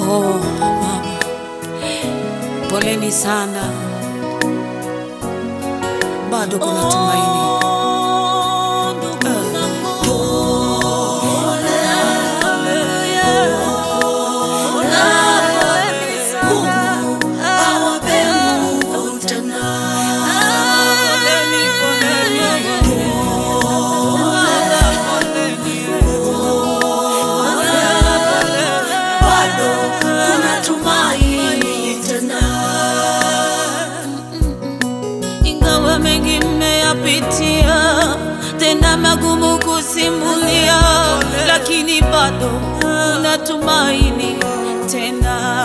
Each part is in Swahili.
Oh, mama, poleni sana, bado kuna tumaini. Ingawa mengi mmeyapitia, tena magumu kusimulia, lakini bado kuna tumaini tena.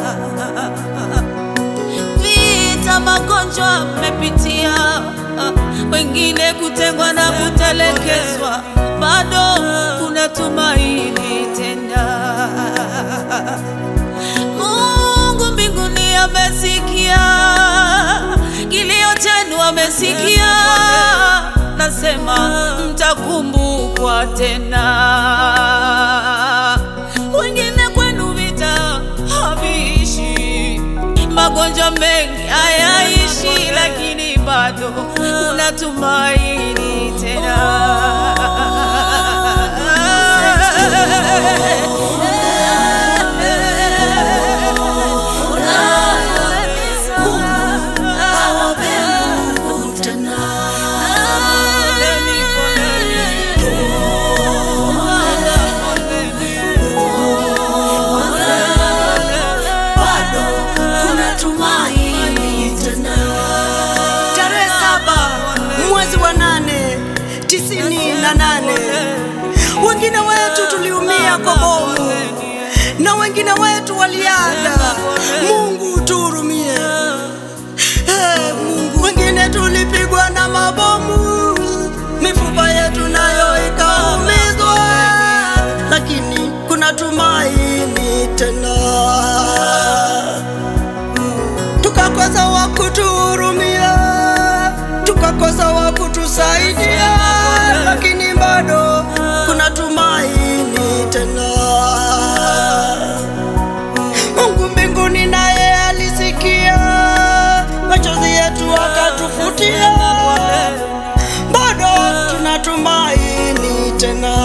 Vita, magonjwa mmepitia, wengine kutengwa na kutelekezwa, bado kuna tumaini tena. Mungu mbinguni amesikia kilio chenu, amesikia. Nasema mtakumbukwa tena. Wengine kwenu vita haviishi, magonjwa mengi hayaishi, lakini bado kuna tumaini tena. Tarehe saba mwezi wa nane tisini na nane wengine wetu tuliumia kwa bomu na wengine wetu waliaga. Mungu tuhurumie. Hey, Mungu. Wengine tulipigwa na mabomu, mifupa yetu nayo ikaumizwa, lakini kuna tumaini tena tukakosa wa kutuhurumia, tukakosa wa kutusaidia, lakini bado kuna tumaini tena. Mungu mbinguni naye alisikia machozi yetu akatufutia, bado tuna tumaini tena.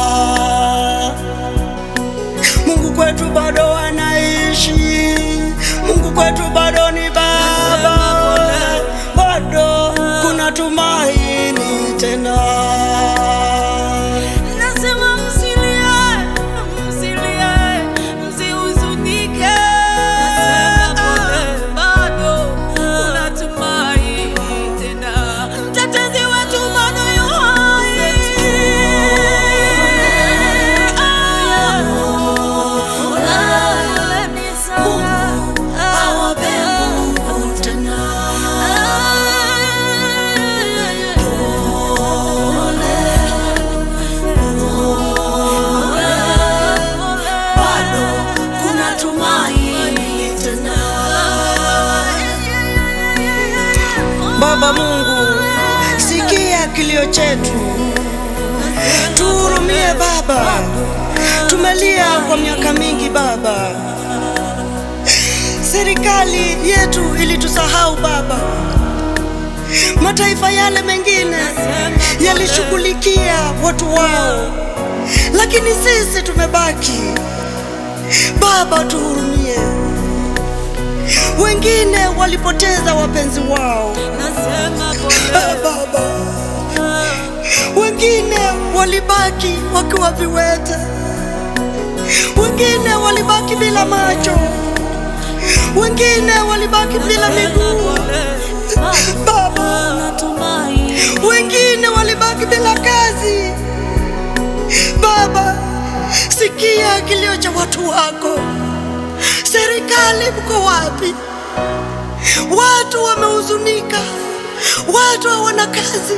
Mungu kwetu bado anaishi, Mungu kwetu bado ni Baba, bado kuna tumaini tena. Nasema msilie, msilie, msihuzunike. Bado kuna tumaini tena. Mtetezi wetu bado yu hai. Poleni sana. Baba Mungu, sikia kilio chetu, tuhurumie Baba. Tumelia kwa miaka mingi Baba, serikali yetu ilitusahau Baba. Mataifa yale mengine yalishughulikia watu wao, lakini sisi tumebaki. Baba, tuhurumie. Wengine walipoteza wapenzi wao Nasema Ah, pole. Baba, wengine walibaki wakiwa viwete, wengine walibaki bila macho, wengine walibaki bila miguu Baba, wengine walibaki bila kazi. Baba, sikia kilio cha watu wako. Serikali, mko wapi? Watu wamehuzunika, watu hawana kazi.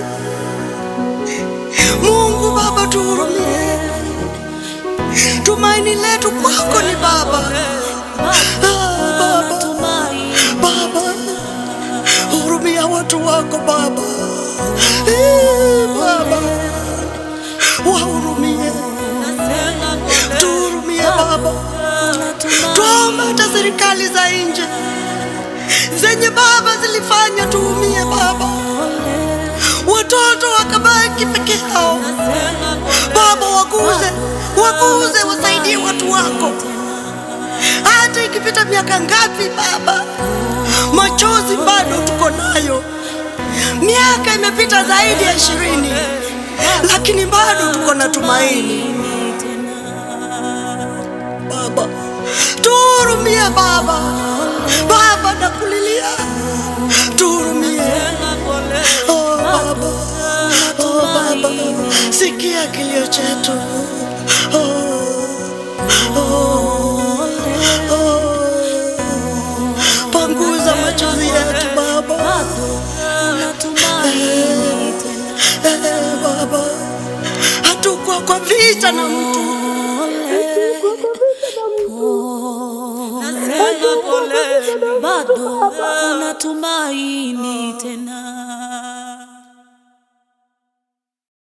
Mungu Baba, tuhurumie. Tumaini letu kwako ni Baba. Ah, Baba, Baba, hurumia watu wako Baba. Eh, Baba, wahurumie, tuhurumie Baba, Twa hata serikali za nje zenye Baba zilifanya tuumie Baba, watoto wakabaki peke yao. Baba, waguze, waguze, wasaidie watu wako, hata ikipita miaka ngapi Baba, machozi bado tuko nayo. Miaka imepita zaidi ya ishirini, lakini bado tuko na tumaini. Baba, tuhurumie Baba, Baba nakulilia, tuhurumie. Oh Baba, oh Baba, sikia kilio chetu. Oh, oh, oh. Panguza machozi yetu Baba. Eh, Baba, hatukuwa kwa vita na mtu Nasema pole, bado kuna tumaini tena.